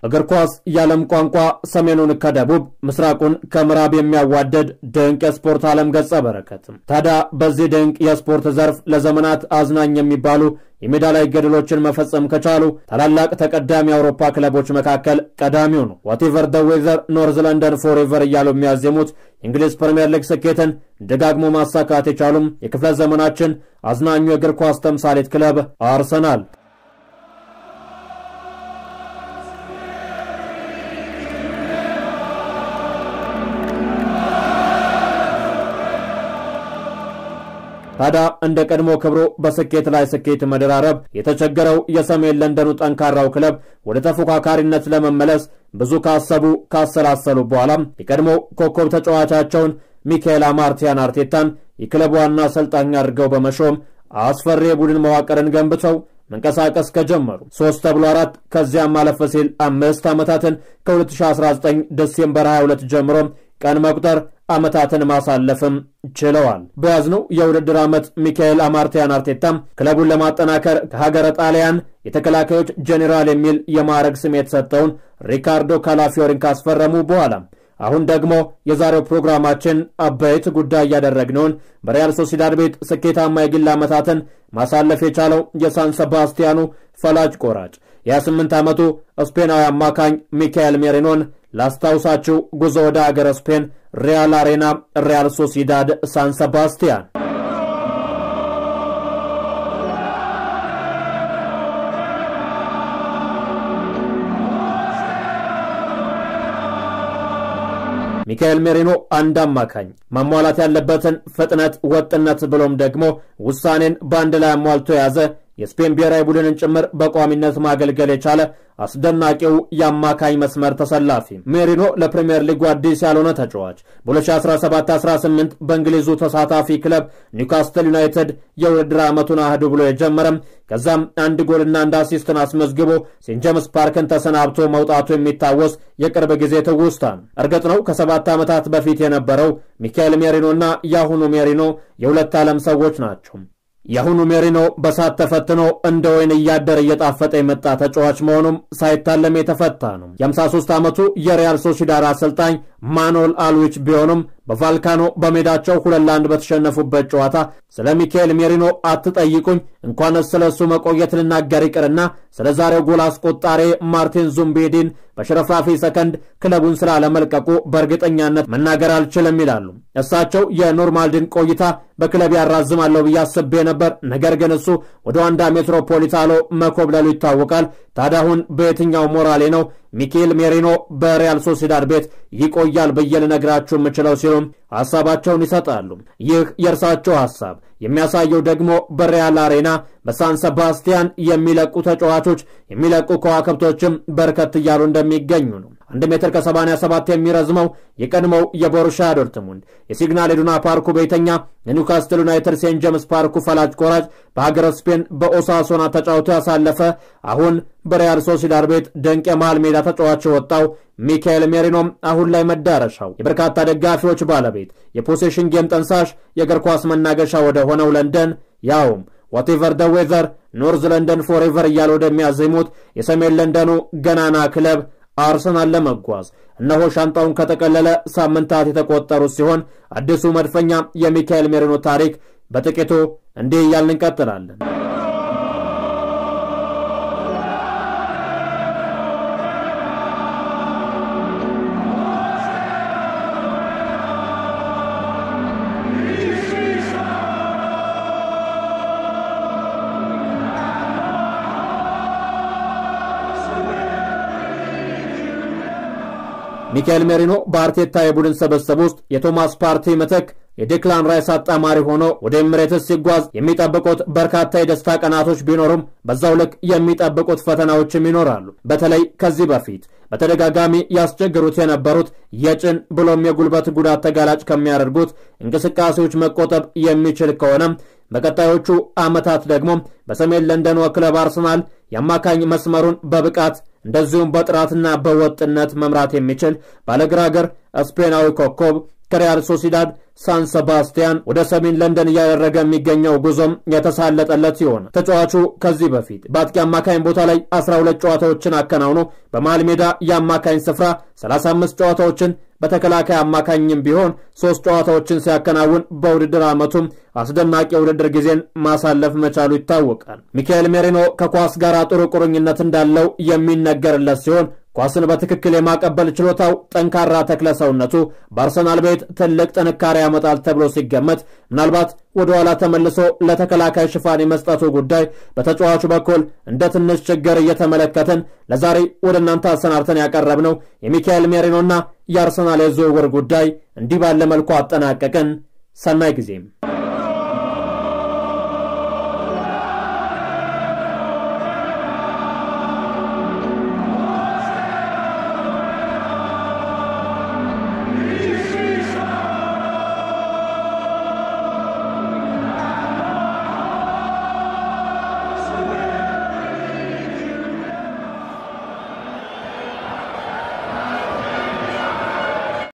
እግር ኳስ የዓለም ቋንቋ ሰሜኑን ከደቡብ ምስራቁን ከምዕራብ የሚያዋደድ ድንቅ የስፖርት ዓለም ገጸ በረከት። ታዲያ በዚህ ድንቅ የስፖርት ዘርፍ ለዘመናት አዝናኝ የሚባሉ የሜዳ ላይ ገድሎችን መፈጸም ከቻሉ ታላላቅ ተቀዳሚ የአውሮፓ ክለቦች መካከል ቀዳሚው ነው። ዋቴቨር ደ ዌዘር ኖርዝ ለንደን ፎሬቨር እያሉ የሚያዜሙት የእንግሊዝ ፕሪምየር ሊግ ስኬትን ደጋግሞ ማሳካት የቻሉም የክፍለ ዘመናችን አዝናኙ የእግር ኳስ ተምሳሌት ክለብ አርሰናል ታዲያ እንደ ቀድሞ ክብሩ በስኬት ላይ ስኬት መደራረብ የተቸገረው የሰሜን ለንደኑ ጠንካራው ክለብ ወደ ተፎካካሪነት ለመመለስ ብዙ ካሰቡ ካሰላሰሉ በኋላም የቀድሞ ኮከብ ተጫዋቻቸውን ሚካኤል አማርቲያን አርቴታን የክለቡ ዋና አሰልጣኝ አድርገው በመሾም አስፈሪ የቡድን መዋቅርን ገንብተው መንቀሳቀስ ከጀመሩ ሶስት ተብሎ አራት ከዚያም አለፈ ሲል አምስት ዓመታትን ከ2019 ዲሴምበር 22 ጀምሮ ቀን መቁጠር ዓመታትን ማሳለፍም ችለዋል። በያዝነው የውድድር ዓመት ሚካኤል አማርቲያን አርቴታም ክለቡን ለማጠናከር ከሀገረ ጣሊያን የተከላካዮች ጄኔራል የሚል የማዕረግ ስም የተሰጠውን ሪካርዶ ካላፊዮሪን ካስፈረሙ በኋላ አሁን ደግሞ የዛሬው ፕሮግራማችን አበይት ጉዳይ እያደረግነውን በሪያል ሶሲዳድ ቤት ስኬታማ የግል ዓመታትን ማሳለፍ የቻለው የሳን ሰባስቲያኑ ፈላጭ ቆራጭ የ28 ዓመቱ ስፔናዊ አማካኝ ሚካኤል ሜሪኖን ላስታውሳችሁ። ጉዞ ወደ አገረ ስፔን ሪያል አሬና ሪያል ሶሲዳድ ሳን ሰባስቲያን ሚካኤል ሜሪኖ አንድ አማካኝ ማሟላት ያለበትን ፍጥነት፣ ወጥነት ብሎም ደግሞ ውሳኔን በአንድ ላይ አሟልቶ የያዘ የስፔን ብሔራዊ ቡድንን ጭምር በቋሚነት ማገልገል የቻለ አስደናቂው የአማካኝ መስመር ተሰላፊ ሜሪኖ ለፕሪምየር ሊጉ አዲስ ያልሆነ ተጫዋች በ2017-18 በእንግሊዙ ተሳታፊ ክለብ ኒውካስትል ዩናይትድ የውድድር ዓመቱን አህዱ ብሎ የጀመረም ከዛም አንድ ጎልና አንድ አሲስትን አስመዝግቦ ሴንት ጄምስ ፓርክን ተሰናብቶ መውጣቱ የሚታወስ የቅርብ ጊዜ ትውስታ ነው። እርግጥ ነው ከሰባት ዓመታት በፊት የነበረው ሚካኤል ሜሪኖና የአሁኑ ሜሪኖ የሁለት ዓለም ሰዎች ናቸው። የአሁኑ ሜሪኖ በሳት ተፈትኖ እንደ ወይን እያደር እየጣፈጠ የመጣ ተጫዋች መሆኑም ሳይታለም የተፈታ ነው። የ53 ዓመቱ የሪያል ሶሲዳድ አሰልጣኝ ማኖል አልዊች ቢሆኑም በቫልካኖ በሜዳቸው ሁለት ለአንድ በተሸነፉበት ጨዋታ ስለ ሚካኤል ሜሪኖ አትጠይቁኝ፣ እንኳንስ ስለ እሱ መቆየት ልናገር ይቅርና ስለ ዛሬው ጎል አስቆጣሪ ማርቲን ዙምቤዲን በሽረፍራፊ ሰከንድ ክለቡን ስላለመልቀቁ በእርግጠኛነት መናገር አልችልም ይላሉ። እሳቸው የኖርማልድን ቆይታ በክለብ ያራዝማለሁ ብዬ አስቤ ነበር፣ ነገር ግን እሱ ወደ ዋንዳ ሜትሮፖሊታኖ መኮብለሉ ይታወቃል። ታዲያ አሁን በየትኛው ሞራሌ ነው ሚካኤል ሜሪኖ በሪያል ሶሲዳድ ቤት ይቆያል ብዬ ልነግራችሁ የምችለው ሲሉም ሐሳባቸውን ይሰጣሉ። ይህ የእርሳቸው ሐሳብ የሚያሳየው ደግሞ በሪያል አሬና በሳን ሰባስቲያን የሚለቁ ተጫዋቾች የሚለቁ ከዋክብቶችም በርከት እያሉ እንደሚገኙ ነው። አንድ ሜትር ከ87 የሚረዝመው የቀድሞው የቦሩሻ ዶርትሙንድ የሲግናል ኢዱና ፓርኩ ቤተኛ የኒውካስትል ዩናይትድ ሴንት ጄምስ ፓርኩ ፈላጭ ቆራጭ በሀገረ ስፔን በኦሳሶና ተጫውቶ ያሳለፈ አሁን በሪያል ሶሲዳድ ቤት ድንቅ የመሃል ሜዳ ተጫዋች የወጣው ሚካኤል ሜሪኖም አሁን ላይ መዳረሻው የበርካታ ደጋፊዎች ባለቤት የፖሴሽን ጌም ጠንሳሽ የእግር ኳስ መናገሻ ወደ ሆነው ለንደን ያውም ዋቴቨር ደ ዌዘር ኖርዝ ለንደን ፎሬቨር እያለ ወደሚያዜሙት የሰሜን ለንደኑ ገናና ክለብ አርሰናል ለመጓዝ እነሆ ሻንጣውን ከጠቀለለ ሳምንታት የተቆጠሩት ሲሆን አዲሱ መድፈኛ የሚካኤል ሜሪኖ ታሪክ በጥቂቱ እንዲህ እያልን እንቀጥላለን። ሚካኤል ሜሪኖ በአርቴታ የቡድን ስብስብ ውስጥ የቶማስ ፓርቲ ምትክ የዴክላን ራይስ አጣማሪ ሆኖ ወደ ኤምሬትስ ሲጓዝ የሚጠብቁት በርካታ የደስታ ቀናቶች ቢኖሩም በዛው ልክ የሚጠብቁት ፈተናዎችም ይኖራሉ። በተለይ ከዚህ በፊት በተደጋጋሚ ያስቸግሩት የነበሩት የጭን ብሎም የጉልበት ጉዳት ተጋላጭ ከሚያደርጉት እንቅስቃሴዎች መቆጠብ የሚችል ከሆነም በቀጣዮቹ ዓመታት ደግሞ በሰሜን ለንደኑ ክለብ አርሰናል የአማካኝ መስመሩን በብቃት እንደዚሁም በጥራትና በወጥነት መምራት የሚችል ባለግራ እግር ስፔናዊ ኮከብ ከሪያል ሶሲዳድ ሳን ሰባስቲያን ወደ ሰሜን ለንደን እያደረገ የሚገኘው ጉዞም የተሳለጠለት ሲሆን ተጫዋቹ ከዚህ በፊት በአጥቂ አማካኝ ቦታ ላይ 12 ጨዋታዎችን አከናውኖ በመሃል ሜዳ የአማካኝ ስፍራ 35 ጨዋታዎችን በተከላካይ አማካኝም ቢሆን ሶስት ጨዋታዎችን ሲያከናውን በውድድር ዓመቱም አስደናቂ የውድድር ጊዜን ማሳለፍ መቻሉ ይታወቃል። ሚካኤል ሜሪኖ ከኳስ ጋር ጥሩ ቁርኝነት እንዳለው የሚነገርለት ሲሆን ኳስን በትክክል የማቀበል ችሎታው፣ ጠንካራ ተክለ ሰውነቱ በአርሰናል ቤት ትልቅ ጥንካሬ ያመጣል ተብሎ ሲገመት ምናልባት ወደ ኋላ ተመልሶ ለተከላካይ ሽፋን የመስጠቱ ጉዳይ በተጫዋቹ በኩል እንደ ትንሽ ችግር እየተመለከትን ለዛሬ ወደ እናንተ አሰናድተን ያቀረብነው የሚካኤል ሜሪኖና የአርሰናል የዝውውር ጉዳይ እንዲህ ባለ መልኩ አጠናቀቅን። ሰናይ ጊዜም